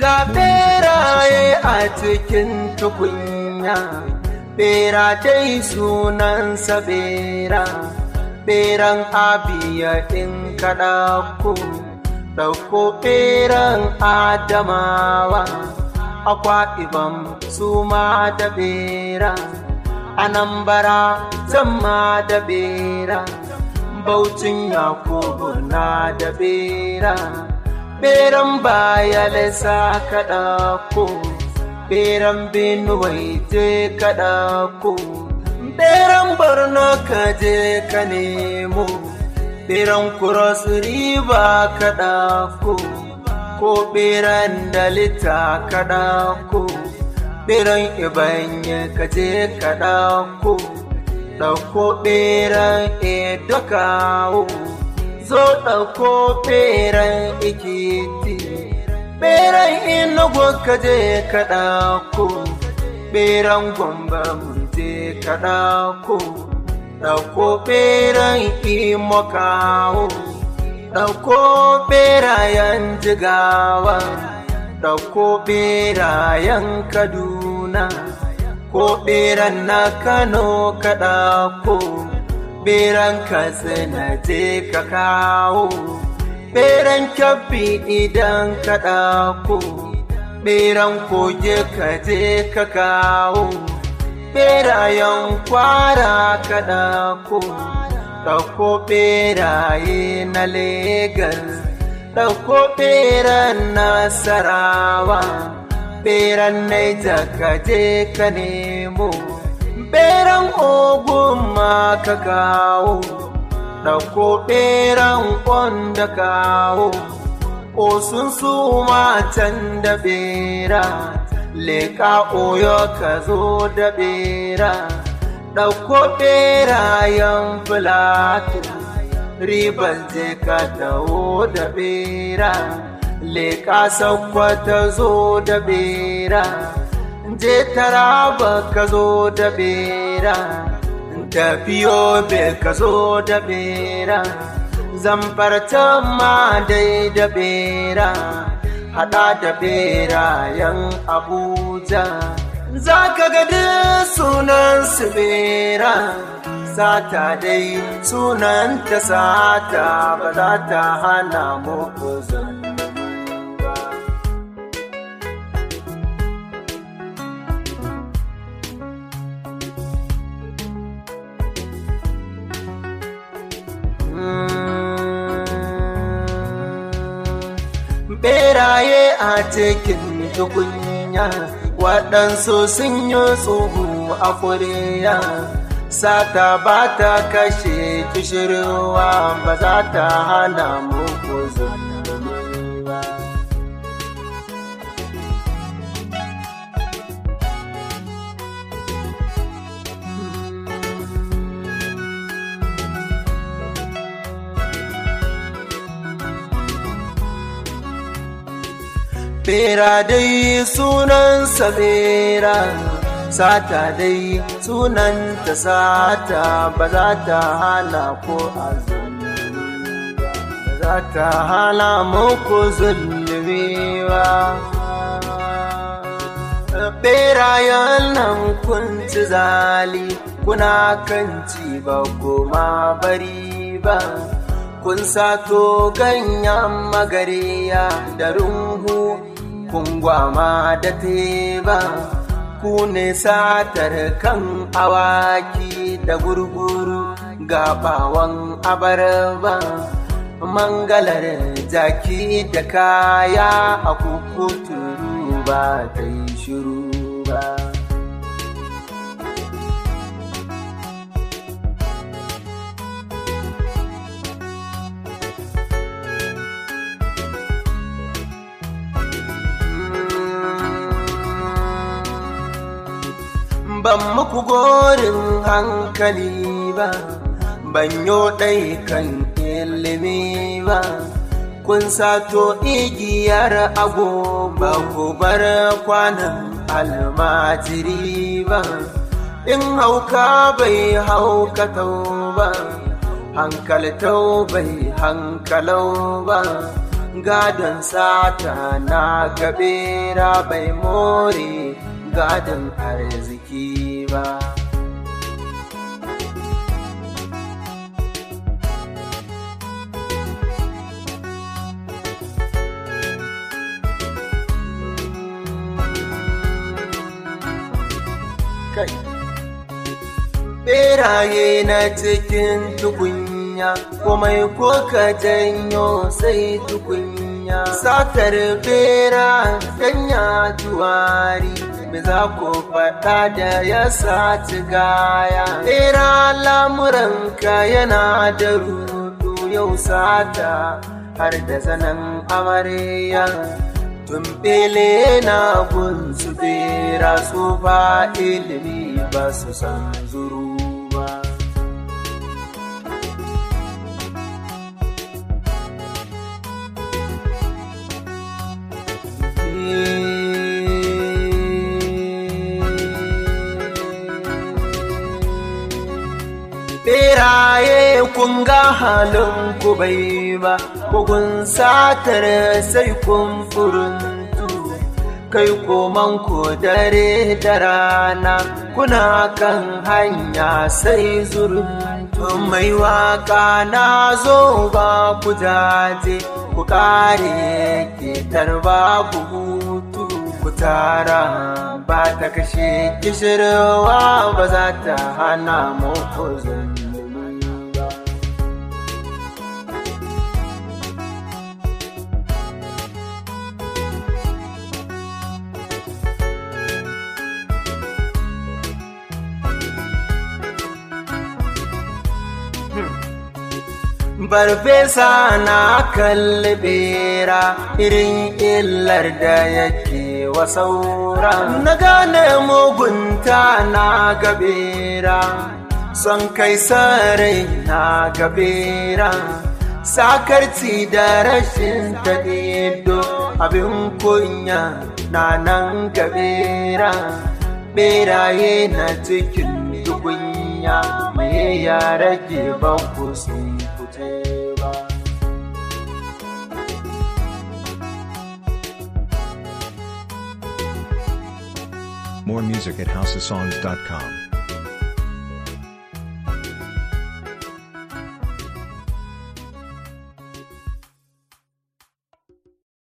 ga beraye a cikin tukunya bera dai sunansa bera beran abiya in kaɗa ku ɗauko beran adamawa akwa ibam su ma da bera anambara zama da bera baucin yakubu na da bera beran baya lesa kaɗa ko beran benuwai je kaɗa ko beran borno ka je ka nemo beran cross river kaɗa ko ko beran dalita kaɗa ko beran ibanye ka je kaɗa ko ɗauko beran edo kawo zo ɗauko ɓeran ikiti ɓeran inugu ka je ka ɗauko ɓeran gwamba mun je ka ɗauko ɗauko ɓeran imo kawo ɗauko ɓerayen jigawa ɗauko ɓerayen kaduna ko ɓeran na kano ka ɗauko beran katsina je ka kawo beran kyabbi idan ka ɗako beran koge ka je ka kawo berayen kwara ka ɗako ɗauko beraye na legas ɗauko beran nasarawa beran naija ka je ka nemo beran ogun ma ka kawo ɗauko ɓeran da kawo osun su can da ɓera leƙa oyo ka zo da ɓera ɗauko ɓerayen filato riban je ka dawo da ɓera leƙa sakwata zo da ɓera je taraba ka zo da bera tafiyo be ka zo da bera zamfartan ma dai da bera hada da berayen abuja za ka ga sunan su bera sata dai sunan ta sata ba za ta hana muku zan beraye a cikin tukunya waɗansu sun yi tsohu a kuriya sata ba ta kashe kishirwa ba za ta hana muku zulumi ba Bera dai sunansa bera, sata dai sunanta sata ba za ta hana ko azumi ba za ta hana muku zulmi ba. Berayen nan kun ci zali kuna kan ci ba goma bari ba. Kun sato ganyen magariya da runhu kun gwama da teba ku ne satar kan awaki da gurguru gabawan abarba mangalar jaki da kaya a kukuturu ba ta yi shiru ba ban muku gorin hankali ba ban yo ɗai kan ilimi ba kun sato igiyar ago ba ku bar kwanan almajiri ba in hauka bai haukatau ba hankaltau bai hankalau ba gadon sata na gabera bai more gadon arziki ba kai beraye na cikin tukunya komai ko ka janyo sai tukunya satar bera danya juwari me za ku faɗa da ya saci gaya bera lamuranka yana da rudu yau sata har da zanen amarya tumbele na gunsu bera su ba ilimi ba su san zuru ba Beraye kun ga halin ku bai ba, bugun satar sai kun furuntu, kai koman ku dare da rana, kuna kan hanya sai zuruntu. Mai waka na zo ba ku jaje, ku kare ke tarba ku hutu. Ku tara ba ta kashe kishirwa ba za ta hana muku zulumi ba. Barfesa na kalli bera irin illar da yake wa saura. Na gane mugunta na gabera, son kai sarai na gabera. Sakarci da rashin taɗido abin kunya na nan gabera. Beraye na cikin tukunya mai ya rage banku sun fice ba. More music at houseofsongs.com.